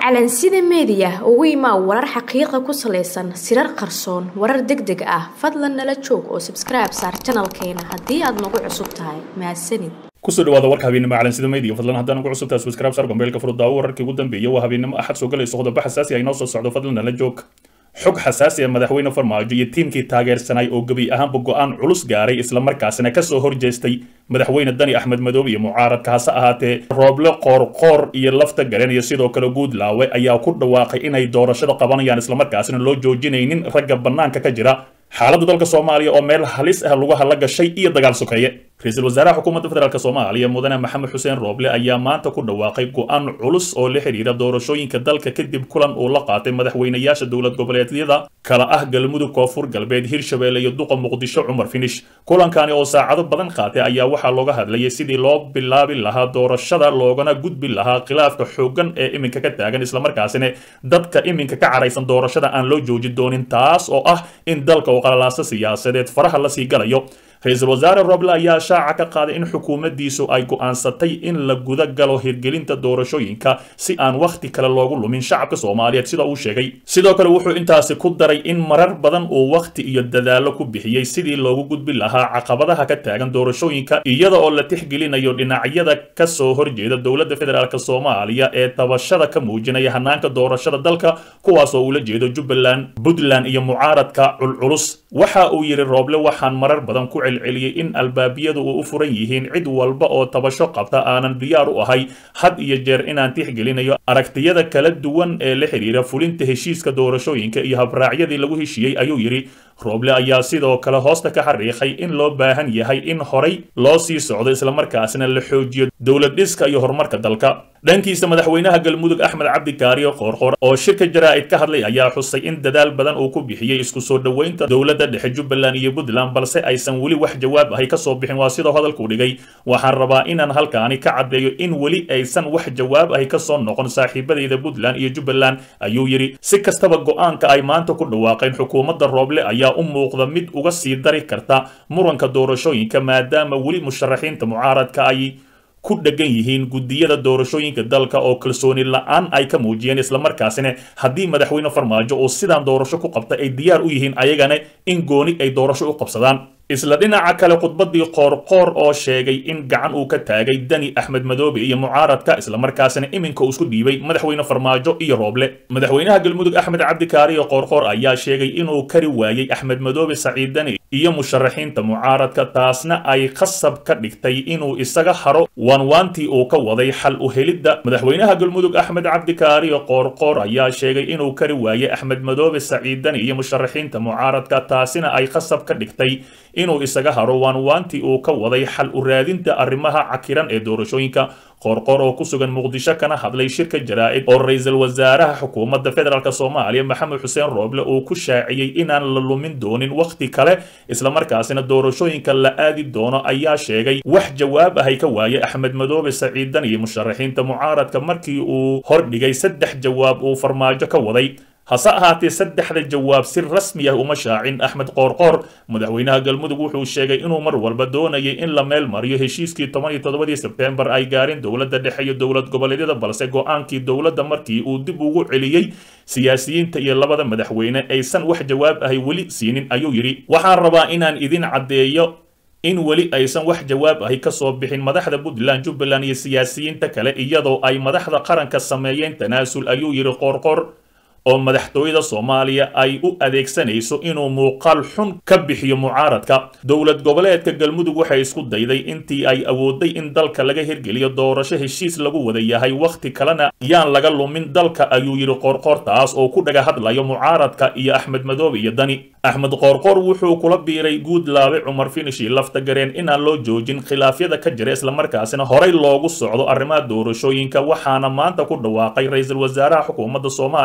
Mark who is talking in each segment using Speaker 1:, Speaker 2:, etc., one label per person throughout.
Speaker 1: calansida meediya ugu imaa warar xaqiiqa ku salaysan sirar qarsoon warar deg deg ah fadlan nala joog oo sabskribe saar janalkeena haddii aad nagu cusub tahay mahadsanid
Speaker 2: kusoo dhawaada warka habeennimo calansida media fadlan haddaan ugu cusubtahay subscribe sar gombeelka furudaawo wararkii ugu dambeeyay waa habeennimo axad soo galayso qodobo xasaasi ah inoo soo socdo fadlan nala joog xog xasaasi ah madaxweyne farmaajo iyo tiimkii taageersanay oo gebi ahaanba go-aan culus gaaray islamarkaasina kasoo horjeestay madaxweyne dani axmed madoobe iyo mucaaradka hase ahaatee rooble qoorqoor iyo lafta galeen iyo sidoo kale guudlaawe ayaa ku dhawaaqay inay doorashada qabanayaan islamarkaasina loo joojinaynin ragga bannaanka ka jira xaaladda dalka soomaaliya oo meel halis ah lagu hala gashay iyo dagaal sokeeye ra-iisul wasaaraha xukuumadda federaalk soomaaliya mudane maxamed xuseen rooble ayaa maanta ku dhawaaqay go-aan culus oo la xidhiira doorashooyinka dalka kadib kulan uu la qaatay madaxweynayaasha dowlad goboleedyada kala ah galmudug koonfur galbeed hirshabeelle iyo duqa muqdisho cumar finish kulankani oo saacado badan qaatay ayaa waxaa looga hadlayay sidii loo bilaabi lahaa doorashada loogana gudbi lahaa khilaafka xooggan ee iminka ka taagan islamarkaasina dadka iminka ka caraysan doorashada aan loo joojin doonin taas oo ah in dalka oo qalalaaso siyaasadeed faraha lasii galayo ra-iisul wasaare roble ayaa shaaca ka qaaday in xukuumaddiisu ay go'aansatay in la guda galo hirgelinta doorashooyinka si aan wakhti kale loogu lumin shacabka soomaaliyeed sida uu sheegay sidoo kale wuxuu intaasi ku daray in marar badan uu wakhti iyo dadaallo ku bixiyey sidii loogu gudbi lahaa caqabadaha ka taagan doorashooyinka iyada oo la tixgelinayo dhinacyada ka soo horjeeda dowladda federaalk soomaaliya ee tabashada ka muujinaya hanaanka doorashada dalka kuwaas oo ula jeedo jubbaland puntland iyo mucaaradka culculus waxa uu yidhi rooble waxaan marar badan ku celceliyey in albaabiyadu uu u furan yihiin cid walba oo tabasho qabta aanan diyaar u ahay had iyo jeer inaan tixgelinayo aragtiyada kala duwan ee la xidhiira fulinta heshiiska doorashooyinka iyo habraacyadii lagu heshiiyey ayuu yidhi rooble ayaa sidoo kale hoosta ka xariiqay in loo baahan yahay in horay loo sii socdo islamarkaasina la xoojiyo dowlad dhiska iyo horumarka dalka dhankiisa madaxweynaha galmudug axmed cabdi kaariyo qoorqoor oo shirka jaraa'id ka hadlay ayaa xusay in dadaal badan uu ku bixiyey isku soo dhoweynta dowladda dhexe jubbaland iyo puntland balse aysan weli wax jawaab ahay kasoo bixin waa sidoo hadalkuu dhigay waxaan rabaa inaan halkaani ka caddeeyo in weli aysan wax jawaab ahay kasoo noqon saaxiibadayda puntland iyo jubbaland ayuu yidhi si kastaba go-aanka ay maanta ku dhawaaqeen xukuumadda rooble ayaa u muuqda mid uga sii dari karta muranka doorashooyinka maadaama weli musharaxiinta mucaaradka ay ku dhegan yihiin guddiyada doorashooyinka dalka oo kalsooni la-aan ay ka muujiyeen islamarkaasina haddii madaxweyne farmaajo oo sidaan doorasho ku qabta ay diyaar u yihiin ayagana in gooni ay doorasho u qabsadaan isla dhinaca kale khudbaddii qoorqoor oo sheegay in gacan uu ka taagay dani axmed madoobe iyo mucaaradka islamarkaasina iminka uu isku dhiibay madaxweyne farmaajo iyo rooble madaxweynaha galmudug axmed cabdikaariyo qoorqoor ayaa sheegay inuu kari waayey axmed madoobe saciid dani iyo musharaxiinta mucaaradka taasna ay khasab ka dhigtay inuu isaga haro waanwaantii uu ka waday xal u helidda madaxweynaha galmudug axmed cabdikaariyo qoorqoor ayaa sheegay inuu kari waayey axmed madoobe saciid dani iyo musharaxiinta mucaaradka taasina ay khasab ka dhigtay inuu isaga haro waanwaantii uu ka waday xal u raadinta arrimaha cakiran ee doorashooyinka qoorqoor oo ku sugan muqdisho kana hadlay shirka jaraa'id oo ra-iisul wasaaraha xukuumadda federaalk soomaaliya maxamed xuseen rooble uu ku shaaciyey inaan la lumin doonin wakhti kale islamarkaasina doorashooyinka la aadi doono ayaa sheegay wax jawaab ahay ka waayey axmed madoobe saciidan iyo musharaxiinta mucaaradka markii uu hordhigay saddex jawaab uu farmaajo ka waday hase ahaatee saddexda jawaab si rasmi ah uma shaacin axmed qoorqoor madaxweynaha galmudug wuxuu sheegay inuu mar walba doonayay in la meel mariyo heshiiskii toban iyo toddobadii sebtembar ay gaareen dowladda dhexe iyo dowlad goboleedyada balse go-aankii dowladda markii uu dib ugu celiyey siyaasiyiinta iyo labada madaxweyne aysan wax jawaab ahay weli siinin ayuu yidhi waxaan rabaa inaan idin caddeeyo in weli aysan wax jawaab ahi kasoo bixin madaxda puntland jubbaland iyo siyaasiyiinta kale iyadoo ay madaxda qaranka sameeyeen tanaasul ayuu yidhi qoorqoor oo madaxtooyada soomaaliya ay u adeegsanayso inuu muuqaal xun ka bixiyo mucaaradka dowlad goboleedka galmudug waxay isku dayday intii ay awooday in dalka laga hirgeliyo doorasho heshiis lagu wada yahay wakhti kalena yaan laga lumin dalka ayuu yidhi qoorqoor taas oo ku dhaga hadlayo mucaaradka iyo axmed madoobe iyo dani axmed qoorqoor wuxuu kula biiray guudlaabe cumar finishi lafta gareen inaan loo joojin khilaafyada ka jira islamarkaasina horay loogu socdo arrimaha doorashooyinka waxaana maanta ku dhawaaqay ra-iisul wasaaraha xukuumadda soomaaliya maxamed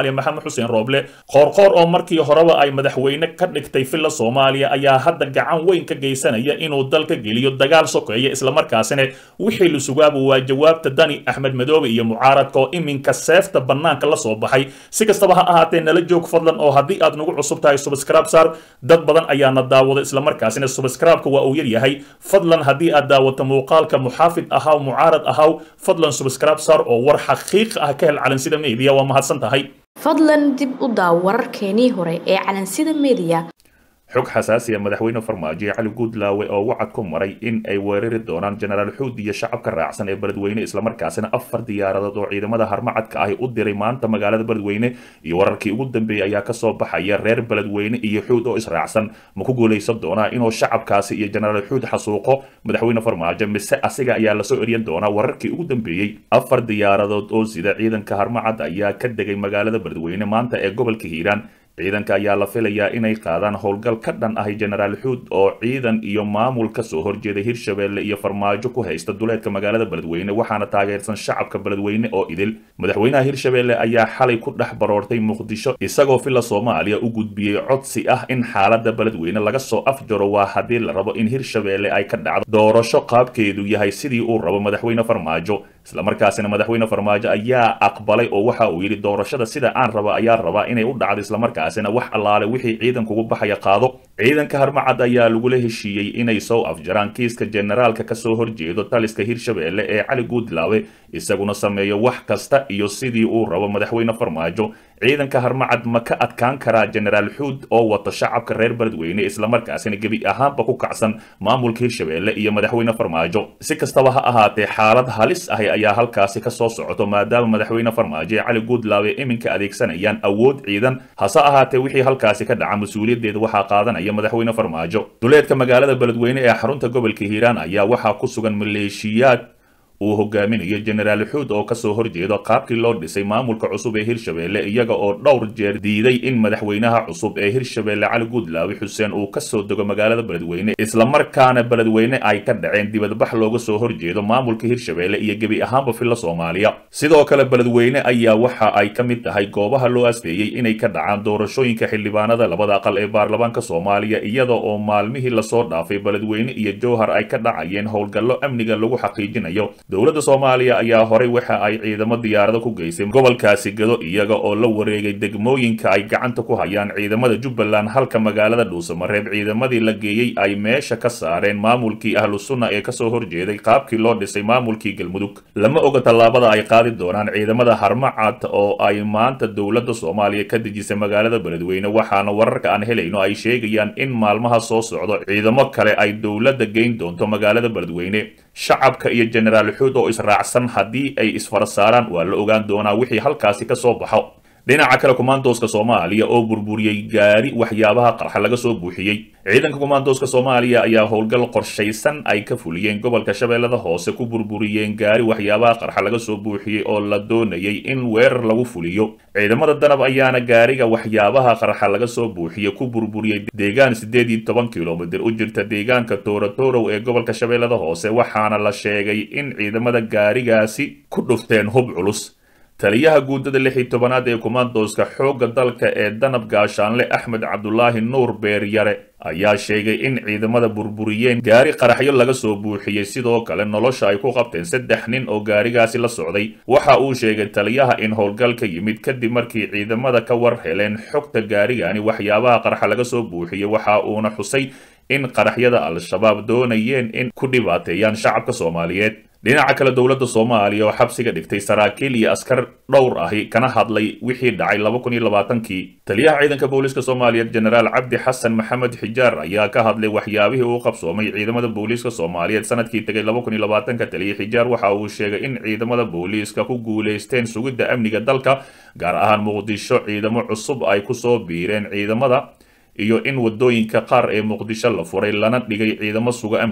Speaker 2: xuseen rooble qoorqoor oo markii horeba ay madaxweyne ka dhigtay villa soomaaliya ayaa hadda gacan weyn ka geysanaya inuu dalka geliyo dagaal sokeeya islamarkaasina wixii la sugaaba waa jawaabta dani axmed madoobe iyo mucaaradka oo iminka seefta bannaanka la soo baxay si kastaba ha ahaatee nala joog fadlan oo haddii aad nagu cusub tahay subscribe saar dad badan ayaana daawada islamarkaasina subscribe-ka waa uu yaryahay fadlan haddii aad daawato muuqaalka muxaafid ahaw mucaarad ahaw fadlan subscribe saar oo war xaqiiq ah ka hel calansida media waa mahadsan tahay
Speaker 1: fadlan dib u daaw wararkeenii hore ee calansida media
Speaker 2: xog xasaasiya madaxweyne farmaajo cali guudlaawe oo wacad ku maray in ay weerari doonaan jenaraal xuud iyo shacabka raacsan ee beledweyne islamarkaasina afar diyaaradood oo ciidamada harmacadka ahi u diray maanta magaalada beledweyne iyo wararkii ugu dambeeyey ayaa kasoo baxaya reer beledweyne iyo xuud oo israacsan ma ku guulaysan doonaa inuu shacabkaasi iyo jenaraal xuud xasuuqo madaxweyne farmaajo mise asiga ayaa lasoo eryan doonaa wararkii ugu dambeeyey afar diyaaradood oo sida ciidanka harmacad ayaa ka degay magaalada beledweyne maanta ee gobolka hiiraan ciidanka ayaa la filayaa inay qaadaan howlgal ka dhan ahi jenaraal xuud oo ciidan iyo maamul ka soo horjeeday hirshabeelle iyo farmaajo ku haysta duleedka magaalada beledweyne waxaana taageersan shacabka beledweyne oo idil madaxweynaha hirshabeelle ayaa xalay ku dhex baroortay muqdisho isagoo villa soomaaliya u gudbiyey codsi ah in xaalada beledweyne laga soo afjaro waa haddii la rabo in hirshabeelle ay ka dhacdo doorasho qaabkeedu yahay sidii uu rabo madaxweyne farmaajo islamarkaasina madaxweyne farmaajo ayaa aqbalay oo waxa uu yidhi doorashada sida aan raba ayaa rabaa inay u dhacdo islamarkaasina wax allaale wixii ciidankugu baxaya qaado ciidanka harmacad ayaa lagula heshiiyey inay soo afjaraan kiiska generaalka kasoo horjeedo taliska hirshabeelle ee cali guudlaawe isaguna sameeyo wax kasta iyo sidii uu rabo madaxweyne farmaajo ciidanka harmacad ma ka adkaan karaa jenaraal xuud oo wato shacabka reer beledweyne islamarkaasina gebi ahaanba ku kacsan maamulka hirshabeelle iyo madaxweyne farmaajo si kastaba ha ahaatee xaalad halis ahi ayaa halkaasi kasoo socoto maadaama madaxweyne farmaajo ee cali guudlaawe iminka adeegsanayaan awood ciidan hase ahaatee wixii halkaasi ka dhaca mas-uuliyaddeeda waxaa qaadanaya madaxweyne farmaajo duleedka magaalada beledweyne ee xarunta gobolka hiiraan ayaa waxaa ku sugan maleeshiyaad uu hogaaminayo jenaraal xuud oo kasoo horjeedo qaabkii loo dhisay maamulka cusub ee hirshabeelle iyaga oo dhowr jeer diiday in madaxweynaha cusub ee hirshabeelle cali guudlaawe xuseen uu kasoo dego magaalada beledweyne islamarkaana beledweyne ay ka dhaceen dibadbax looga soo horjeedo maamulka hirshabeelle iyo gebi ahaanba villa soomaaliya sidoo kale beledweyne ayaa waxa ay ka mid tahay goobaha loo asteeyey inay ka dhacaan doorashooyinka xildhibaanada labada aqal ee baarlamaanka soomaaliya iyada oo maalmihii lasoo dhaafay beledweyne iyo jowhar ay ka dhacayeen howlgallo amniga lagu xaqiijinayo dowladda soomaaliya ayaa horay waxa ay ciidamo diyaarado ku geysay gobolkaasi gado iyaga oo la wareegay degmooyinka ay gacanta ku hayaan ciidamada jubbaland halka magaalada dhuusamareeb ciidamadii la geeyey ay meesha ka saareen maamulkii ahlu sunna ee kasoo horjeeday qaabkii loo dhisay maamulkii galmudug lama oga tallaabada ay qaadi doonaan ciidamada harmacad oo ay maanta dowladda soomaaliya ka dejisay magaalada beledweyne waxaana wararka aan helayno ay sheegayaan in maalmaha soo socdo ciidamo kale ay dowladda geyn doonto magaalada beledweyne shacabka iyo jenaraal xuud oo israacsan haddii ay isfarasaaraan waa la ogaan doonaa wixii halkaasi ka soo baxo dhinaca kale kumaandooska soomaaliya oo burburiyey gaari waxyaabaha qarxa laga soo buuxiyey ciidanka kumaandooska soomaaliya ayaa howlgal qorshaysan ay ka fuliyeen gobolka shabeellada hoose ku burburiyeen gaari waxyaabaha qarxa laga soo buuxiyey oo la doonayay in weerar lagu fuliyo ciidamada danab ayaana gaariga waxyaabaha qarxa laga soo buuxiyey ku burburiyey deegaan siddeed iyo toban kilomitir u jirta deegaanka toorotorow ee gobolka shabeellada hoose waxaana la sheegay in ciidamada gaarigaasi ku dhufteen hub culus taliyaha guudada lix iyo tobanaad ee kumaandooska xoogga dalka ee danab gaashaanle axmed cabdulaahi nuur beeryare ayaa sheegay in ciidamada burburiyeen gaari qaraxyo laga soo buuxiyey sidoo kale nolosha ay ku qabteen saddex nin oo gaarigaasi la socday waxa uu sheegay taliyaha in howlgal ka yimid kadib markii ciidamada ka war heleen xogta gaarigani waxyaabaha qarxa laga soo buuxiyey waxa uuna xusay in qaraxyada al-shabaab doonayeen in ku dhibaateeyaan shacabka soomaaliyeed dhinaca kale dowladda soomaaliya oo xabsiga dhigtay saraakiil iyo askar dhowr ahi kana hadlay wixii dhacay laba kun iyo labaatankii taliyaha ciidanka booliiska soomaaliyeed jenaraal cabdi xasan maxamed xijaar ayaa ka hadlay waxyaabihii uu qabsoomay ciidamada booliiska soomaaliyeed sanadkii tegay laba kun iyo labaatanka taliya xijaar waxa uu sheegay in ciidamada booliiska ku guulaysteen sugidda amniga dalka gaar ahaan muqdisho ciidamo cusub ay kusoo biireen ciidamada iyo in wadooyinka qaar ee muqdisho la furay lana dhigay ciidamo suga amniga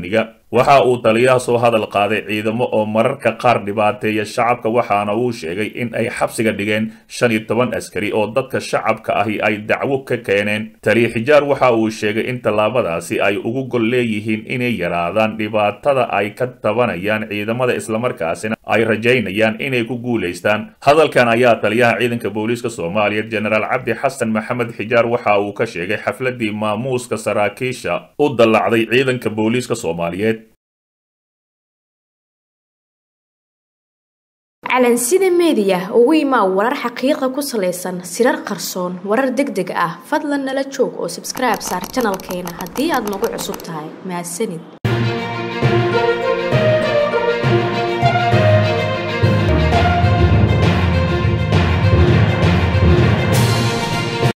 Speaker 2: waxa uu taliyaha soo hadal qaaday ciidamo oo mararka qaar dhibaateeya shacabka waxaana uu sheegay in ay xabsiga dhigeen shan iyo toban askari oo dadka shacabka ahi ay dacwo ka keeneen taliya xijaar waxa uu sheegay in tallaabadaasi ay ugu gol leeyihiin inay yaraadaan dhibaatada ay ka tabanayaan ciidamada islamarkaasina ay rajaynayaan inay ku guulaystaan hadalkan ayaa taliyaha ciidanka booliiska soomaaliya jenaraal cabdi xasan maxamed xijaar waxa uu ka sheegay xafladii maamuuska saraakiisha u dallacday ciidanka booliiska soomaaliyeed
Speaker 1: calansida meediya ugu imaa warar xaqiiqa ku salaysan sirar qarsoon warar deg deg ah fadlan nala joog oo sabskribe saar janalkeena haddii aad nagu cusub tahay mahadsanid